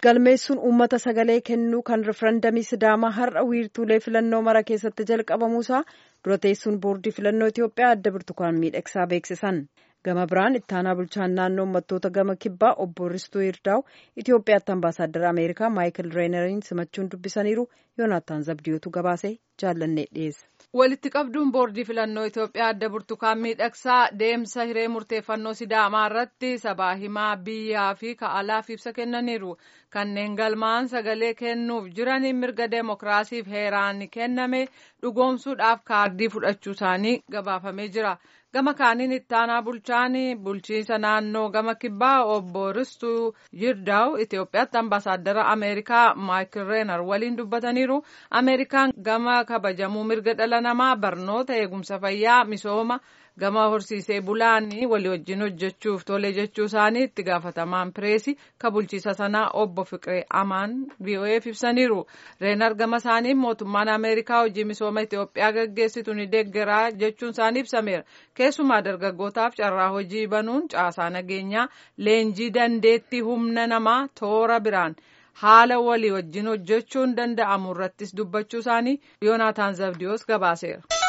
galmeessuun uummata sagalee kennuu kan rifarandamii sidaamaa har'a wiirtuulee filannoo mara keessatti jalqabamuusaa dura teessuun boordii filannoo Itoophiyaa adda burtukaan miidhagsaa beeksisan. Gama biraan ittaanaa bulchaan naannoo uummattoota gama kibbaa obbo Ristuu Yirdaa'u Itoophiyaatti ambaasaaddara Ameerikaa Maayikil Reeneriin simachuun dubbisaniiru Yoonaataan Zabdiyootu gabaasee jaallannee dhiyeessa. Walitti qabduun boordii filannoo Itoophiyaa adda burtukaan miidhagsaa deemsa hiree murteeffannoo sidaamaa irratti sabaa himaa biyyaa fi ka'alaaf ibsa kennaniiru. Kanneen galmaan sagalee kennuuf jiraniin mirga deemokiraasiif heeraan kenname dhugoomsuudhaaf kaardii fudhachuu isaanii gabaafamee jira. Gama kaaniin ittaanaa bulchaan bulchiinsa naannoo gama kibbaa obbo Ristuu Yirdaa'u Itoophiyaatti ambaasaaddara Ameerikaa Maayikil Reenar waliin dubbataniiru. Ameerikaan gama kabajamuu mirga dhala namaa barnoota eegumsa fayyaa misooma gama horsiisee bulaanii walii wajjin hojjechuuf tole jechuu isaanii itti gaafatamaan pireesii ka bulchiisa sanaa obbo Fiqiree Amaan VOA'f ibsaniiru. Reenar gama isaaniin mootummaan Ameerikaa hojii misooma Itoophiyaa gaggeessitu ni deeggaraa jechuun isaanii ibsameera. Keessumaa dargaggootaaf carraa hojii banuun caasaa nageenyaa leenjii dandeettii humna namaa toora biraan haala walii wajjin hojjechuun danda'amu irrattis dubbachuu isaanii Yoonaataan Zabdiyoos gabaaseera.